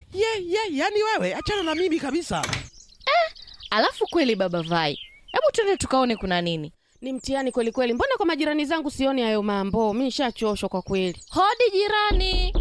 ye ye yani wewe achana na mimi kabisa Alafu kweli baba Vai, hebu twende tukaone kuna nini. Ni mtihani kweli kweli. Mbona kwa majirani zangu sioni hayo mambo? Mi nishachoshwa kwa kweli. Hodi jirani.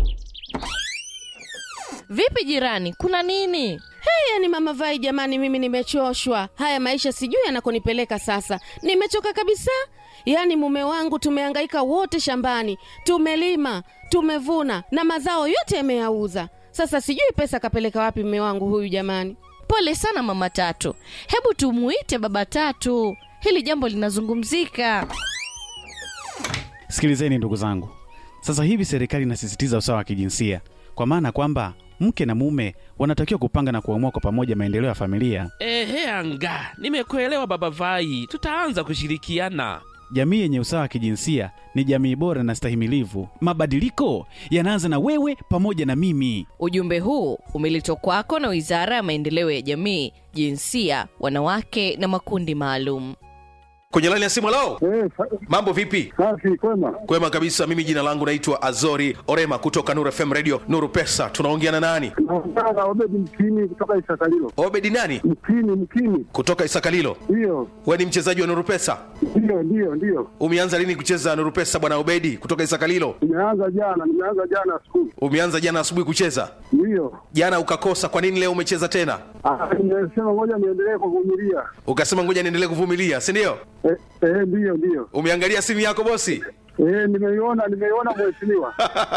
Vipi jirani, kuna nini? Hey, yani mama Vai, jamani, mimi nimechoshwa. Haya maisha sijui yanakonipeleka sasa. Nimechoka kabisa. Yaani mume wangu tumehangaika wote shambani, tumelima, tumevuna na mazao yote yameyauza. Sasa sijui pesa kapeleka wapi mume wangu huyu jamani. Pole sana mama Tatu, hebu tumuite baba Tatu, hili jambo linazungumzika. Sikilizeni ndugu zangu, sasa hivi serikali inasisitiza usawa wa kijinsia, kwa maana kwamba mke na mume wanatakiwa kupanga na kuamua kwa pamoja maendeleo ya familia. ehe anga nimekuelewa baba vai tutaanza kushirikiana Jamii yenye usawa wa kijinsia ni jamii bora na stahimilivu. Mabadiliko yanaanza na wewe pamoja na mimi. Ujumbe huu umeletwa kwako na Wizara ya Maendeleo ya Jamii, Jinsia, Wanawake na Makundi Maalum. kwenye laini ya simu lao Eh, sa- mambo vipi safi kwema. kwema kabisa mimi jina langu naitwa azori orema kutoka nuru fm radio nuru pesa tunaongea na nani Naongea na Obedi Mkini kutoka Isakalilo. obedi nani Mkini, Mkini, kutoka isakalilo ndiyo we ni mchezaji wa nuru pesa ndiyo ndiyo ndiyo. umeanza lini kucheza nuru pesa bwana obedi kutoka isakalilo Nimeanza jana, nimeanza jana asubuhi, umeanza jana asubuhi kucheza ndiyo. jana ukakosa kwa nini leo umecheza tena Ah, Nimesema ngoja niendelee kuvumilia. ukasema ngoja niendelee kuvumilia si ndio Eh, eh, ndiyo ndiyo. umeangalia simu yako bosi Eh, nimeiona nimeiona mheshimiwa.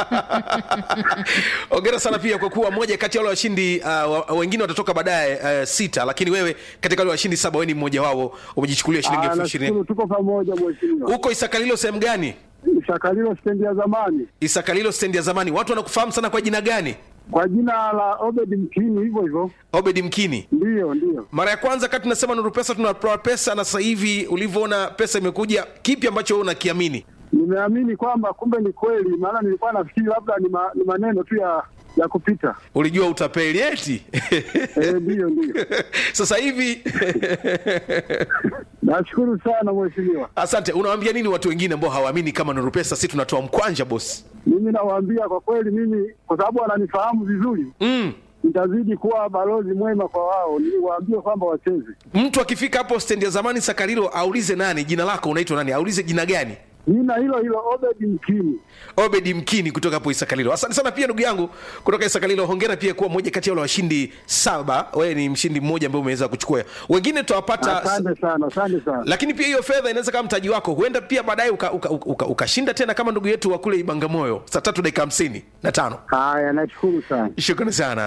ongera sana pia kwa kuwa moja kati ya wale washindi uh, wa- wengine watatoka baadaye uh, sita lakini wewe katika wale washindi saba wewe ni mmoja wao umejichukulia shilingi Ah, elfu nashukuru ishirini tuko pamoja mheshimiwa. huko isakalilo sehemu gani Isakalilo stendi ya zamani isakalilo stendi ya zamani watu wanakufahamu sana kwa jina gani kwa jina la Obedi Mkini, hivyo hivyo. obedi mkini Ndiyo ndiyo. mara ya kwanza kati tunasema nuru pesa tunatoa pesa na sasa hivi ulivyoona pesa imekuja kipi ambacho wewe unakiamini Nimeamini kwamba kumbe ni kweli, maana nilikuwa nafikiri labda ni, ma, ni maneno tu ya ya kupita. ulijua utapeli eti Eh, ndiyo ndiyo. sasa hivi Nashukuru sana mheshimiwa. asante unawaambia nini watu wengine ambao hawaamini kama nuru pesa si tunatoa mkwanja bosi Mimi nawaambia kwa kweli, mimi kwa sababu wananifahamu vizuri, mm. nitazidi kuwa balozi mwema kwa wao, niwaambie kwamba wacheze. mtu akifika hapo stendi ya zamani sakarilo aulize nani jina lako unaitwa nani aulize jina gani Jina hilo hilo Obedi Mkini. obedi mkini kutoka hapo isakalilo asante sana pia ndugu yangu kutoka isakalilo hongera pia kuwa moja kati ya wale washindi saba wewe ni mshindi mmoja ambaye umeweza kuchukua wengine tutawapata Asante sana, asante sana. lakini pia hiyo fedha inaweza kama mtaji wako huenda pia baadaye ukashinda uka, uka, uka, ukashinda tena kama ndugu yetu wa kule ibangamoyo saa tatu dakika hamsini na tano Haya, nashukuru sana. shukrani sana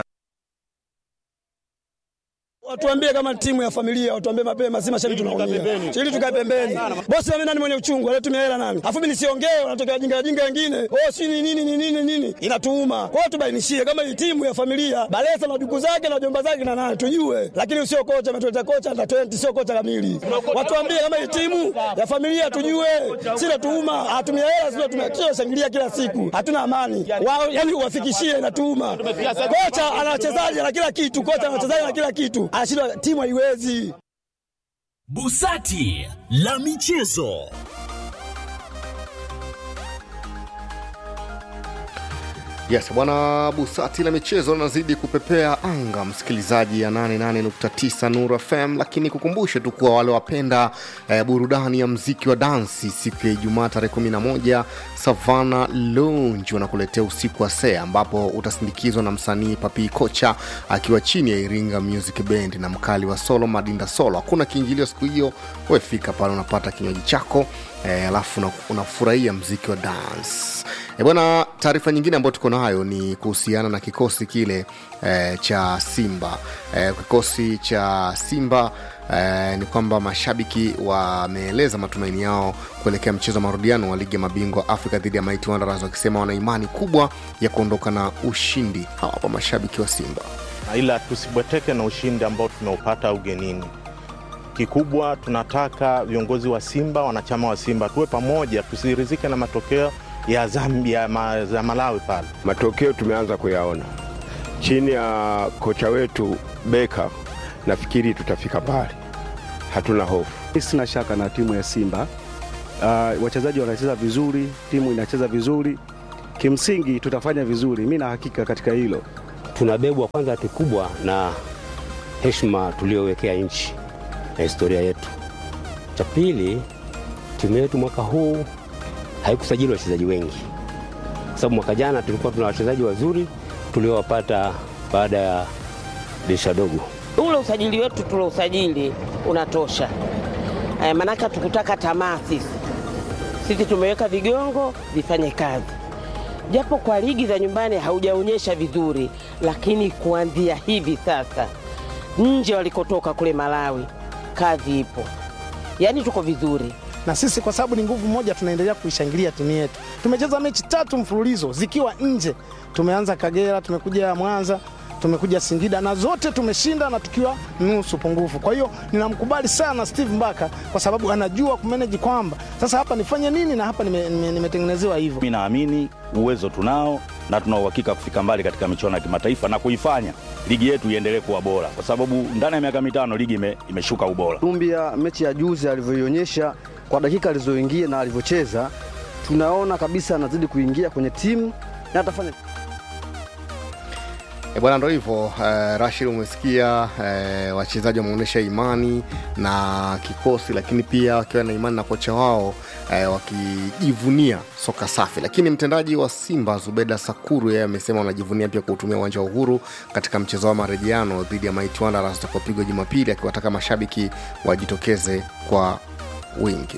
Watuambie kama timu ya familia, watuambie mapema, si mashabiki tunaumia. Ili tukae pembeni. Bosi mimi nani mwenye uchungu, anatumia hela nani? Alafu mimi nisiongee, wanatokea jinga jinga wengine. Oh, si ni nini ni nini nini? Inatuuma. Kwa hiyo tubainishie kama hii timu ya familia, Balesa na duku zake na jomba zake na nani tujue. Lakini usio kocha ametuleta kocha under 20 sio kocha kamili. Watuambie kama hii timu ya familia tujue. Si natuuma, atumia hela sio tumekio shangilia kila siku. Hatuna amani. Wao yani uwafikishie inatuuma. Kocha ana wachezaji na kila kitu, kocha ana wachezaji na kila kitu. Anashindwa timu haiwezi. Busati la michezo. Yes, bwana Busati la michezo linazidi kupepea anga, msikilizaji ya 88.9 Nuru FM, lakini kukumbushe tu kuwa wale wapenda eh, burudani ya mziki wa dansi, siku ya Ijumaa tarehe 11 Savana Lounge wanakuletea usiku wa sea, ambapo utasindikizwa na msanii Papi Kocha akiwa chini ya Iringa Music Band na mkali wa solo Madinda Solo. Hakuna kiingilio siku hiyo, wefika pale unapata kinywaji chako eh, alafu una- unafurahia mziki wa dance. E bwana, taarifa nyingine ambayo tuko nayo ni kuhusiana na kikosi kile e, cha Simba e, kikosi cha Simba e, ni kwamba mashabiki wameeleza matumaini yao kuelekea mchezo wa marudiano wa ligi ya mabingwa Afrika dhidi ya Mighty Wanderers wakisema wana imani kubwa ya kuondoka na ushindi. Hawa hapa mashabiki wa Simba. ila tusibweteke na ushindi ambao tumeupata ugenini. Kikubwa tunataka viongozi wa Simba, wanachama wa Simba tuwe pamoja, tusirizike na matokeo ya Zambia ma, ya Malawi pale. Matokeo tumeanza kuyaona chini ya kocha wetu Beka, nafikiri tutafika mbali, hatuna hofu. Sina shaka na timu ya Simba. Uh, wachezaji wanacheza vizuri, timu inacheza vizuri, kimsingi tutafanya vizuri, mi na hakika katika hilo. tunabebwa kwanza kikubwa na heshima tuliyowekea nchi na historia yetu. Cha pili, timu yetu mwaka huu haikusajili wachezaji wengi, kwa sababu mwaka jana tulikuwa tuna wachezaji wazuri tuliowapata baada ya dirisha dogo. ule usajili wetu tulousajili unatosha. Eh, manake tukutaka tamaa sisi. Sisi tumeweka vigongo vifanye kazi, japo kwa ligi za nyumbani haujaonyesha vizuri, lakini kuanzia hivi sasa nje walikotoka kule Malawi, kazi ipo, yaani tuko vizuri. na sisi kwa sababu ni nguvu moja tunaendelea kuishangilia timu yetu. Tumecheza mechi tatu mfululizo zikiwa nje, tumeanza Kagera, tumekuja Mwanza, tumekuja Singida na zote tumeshinda na tukiwa nusu pungufu. Kwa hiyo ninamkubali sana Steve Mbaka kwa sababu anajua kumanage kwamba sasa hapa nifanye nini na hapa nime- nime- nimetengenezewa hivyo. Mi naamini uwezo tunao na tuna uhakika kufika mbali katika michuano ya kimataifa na kuifanya ligi yetu iendelee kuwa bora, kwa sababu ndani ya miaka mitano ligi ime, imeshuka ubora. Dumbia mechi ya juzi alivyoionyesha kwa dakika alizoingia na alivyocheza, tunaona kabisa anazidi kuingia kwenye timu na atafanya E bwana, ndo hivyo eh, Rashid, umesikia eh, wachezaji wameonyesha imani na kikosi, lakini pia wakiwa na imani na kocha wao eh, wakijivunia soka safi. Lakini mtendaji wa Simba Zubeda Sakuru yeye amesema wanajivunia pia kuutumia uwanja wa Uhuru katika mchezo wa marejeano dhidi ya Mighty Wanderers utakaopigwa Jumapili, akiwataka mashabiki wajitokeze kwa wingi.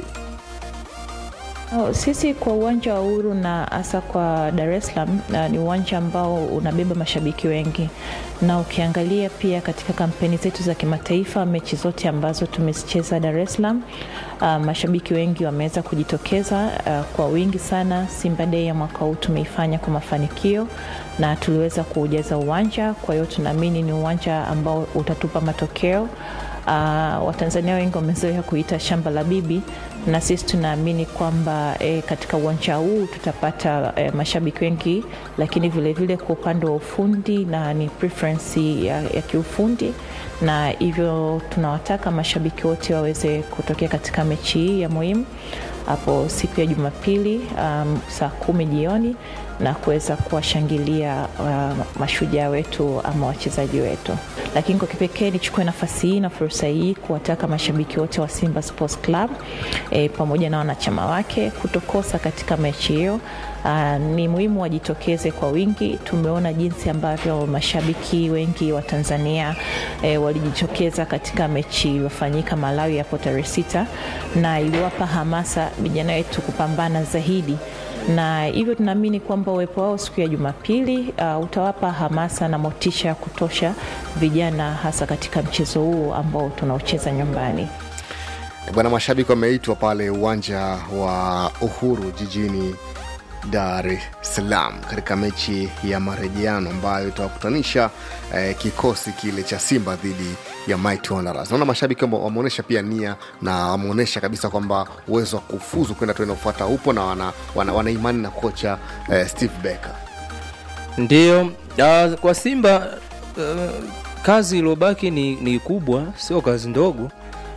Oh, sisi kwa uwanja wa Uhuru na hasa kwa Dar es Salaam na ni uwanja ambao unabeba mashabiki wengi, na ukiangalia pia katika kampeni zetu za kimataifa, mechi zote ambazo tumezicheza Dar es Salaam, uh, mashabiki wengi wameweza kujitokeza uh, kwa wingi sana. Simba Day ya mwaka huu tumeifanya kwa mafanikio na tuliweza kuujaza uwanja, kwa hiyo tunaamini ni uwanja ambao utatupa matokeo. Uh, Watanzania wengi wamezoea kuita shamba la bibi, na sisi tunaamini kwamba e, katika uwanja huu tutapata e, mashabiki wengi, lakini vilevile kwa upande wa ufundi na ni preference ya, ya kiufundi, na hivyo tunawataka mashabiki wote waweze kutokea katika mechi hii ya muhimu hapo siku ya Jumapili um, saa kumi jioni na kuweza kuwashangilia uh, mashujaa wetu ama wachezaji wetu. Lakini kwa kipekee nichukue nafasi hii na fursa hii kuwataka mashabiki wote wa Simba Sports Club e, pamoja na wanachama wake kutokosa katika mechi hiyo. Uh, ni muhimu wajitokeze kwa wingi. Tumeona jinsi ambavyo mashabiki wengi wa Tanzania e, walijitokeza katika mechi iliyofanyika Malawi hapo tarehe sita, na iliwapa hamasa vijana wetu kupambana zaidi na hivyo tunaamini kwamba uwepo wao siku ya Jumapili uh, utawapa hamasa na motisha ya kutosha vijana, hasa katika mchezo huu ambao tunaocheza nyumbani. E bwana, mashabiki wameitwa pale uwanja wa Uhuru jijini Dar es Salaam katika mechi ya marejeano ambayo itawakutanisha eh, kikosi kile cha Simba dhidi ya Mighty Wanderers. Naona mashabiki wame- wameonyesha pia nia na wameonyesha kabisa kwamba uwezo wa kufuzu kwenda tu inaofuata upo na wana, wana, wana imani na kocha eh, Steve Becker. Ndiyo, uh, kwa Simba uh, kazi iliyobaki ni, ni kubwa, sio kazi ndogo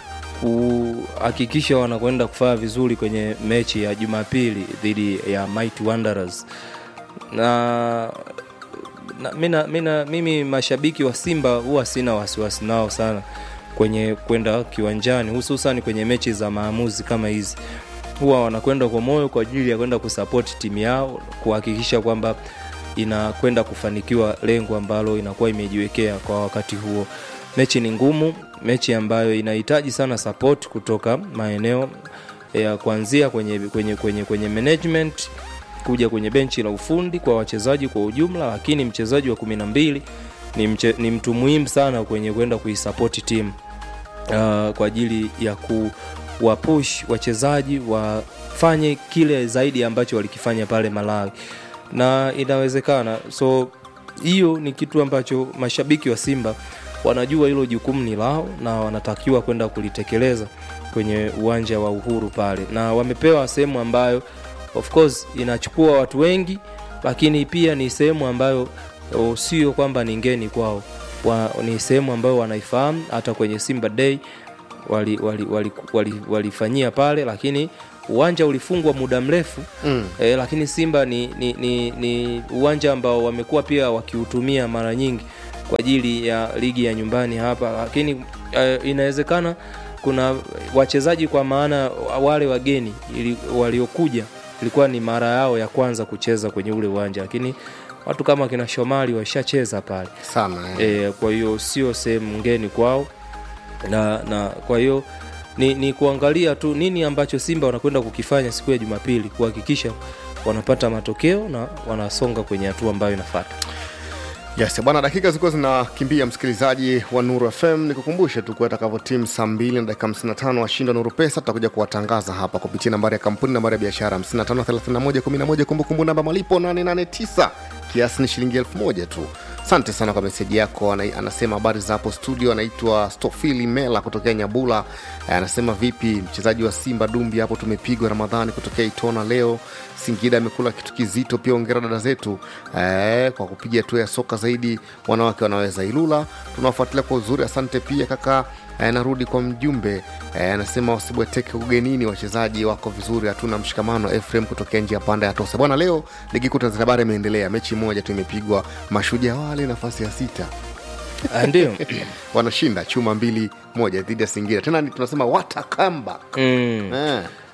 kuhakikisha wanakwenda kufanya vizuri kwenye mechi ya Jumapili dhidi ya Mighty Wanderers na, na, mina, mina, mimi mashabiki wa Simba huwa sina wasiwasi nao sana kwenye kwenda kiwanjani, hususan kwenye mechi za maamuzi kama hizi huwa wanakwenda kwa moyo kwa ajili ya kwenda kusapoti timu yao kuhakikisha kwamba inakwenda kufanikiwa lengo ambalo inakuwa imejiwekea kwa wakati huo. Mechi ni ngumu, mechi ambayo inahitaji sana support kutoka maeneo ya kuanzia kwenye, kwenye, kwenye, kwenye management kuja kwenye benchi la ufundi kwa wachezaji kwa ujumla, lakini mchezaji wa kumi na mbili ni, mche, ni mtu muhimu sana kwenye kwenda kuisapoti timu uh, kwa ajili ya kuwapush wachezaji wafanye kile zaidi ambacho walikifanya pale Malawi na inawezekana. So hiyo ni kitu ambacho mashabiki wa Simba wanajua hilo jukumu ni lao na wanatakiwa kwenda kulitekeleza kwenye uwanja wa Uhuru pale, na wamepewa sehemu ambayo of course inachukua watu wengi, lakini pia ni sehemu ambayo o, sio kwamba ni ngeni kwao wa, ni sehemu ambayo wanaifahamu hata kwenye Simba Day walifanyia wali, wali, wali, walifanyia pale lakini uwanja ulifungwa muda mrefu Mm. e, lakini simba ni, ni, ni, ni uwanja ambao wamekuwa pia wakiutumia mara nyingi kwa ajili ya ligi ya nyumbani hapa lakini e, inawezekana kuna wachezaji kwa maana wale wageni ili, waliokuja ilikuwa ni mara yao ya kwanza kucheza kwenye ule uwanja lakini watu kama kina shomali washacheza pale sana e, kwa hiyo sio sehemu ngeni kwao na, na kwa hiyo ni, ni kuangalia tu nini ambacho simba wanakwenda kukifanya siku ya jumapili kuhakikisha wanapata matokeo na wanasonga kwenye hatua ambayo inafata yes bwana dakika zilikuwa zinakimbia msikilizaji wa nuru fm nikukumbushe tu kuwa itakavyo timu saa 2 na dakika 55 washinda nuru pesa tutakuja kuwatangaza hapa kupitia nambari ya kampuni nambari ya biashara 553111 kumbukumbu namba malipo 889 kiasi ni shilingi 1000 tu asante sana kwa meseji yako Ana, anasema habari za hapo studio anaitwa stofili mela kutokea nyabula Eh, anasema vipi mchezaji wa simba dumbi hapo tumepigwa ramadhani kutokea itona leo singida amekula kitu kizito pia ongera dada zetu eh, kwa kupiga hatua ya soka zaidi wanawake wanaweza ilula tunawafuatilia kwa uzuri asante pia kaka eh, narudi kwa mjumbe eh, anasema wasibweteke ugenini wachezaji wako vizuri hatuna mshikamano efrem kutokea njia panda ya tosa bwana leo ligi kuu tanzania bara imeendelea mechi moja tu imepigwa mashujaa wale nafasi ya sita Ah, ndio wanashinda chuma mbili moja dhidi ya singida tena ni tunasema watakamba mm. eh.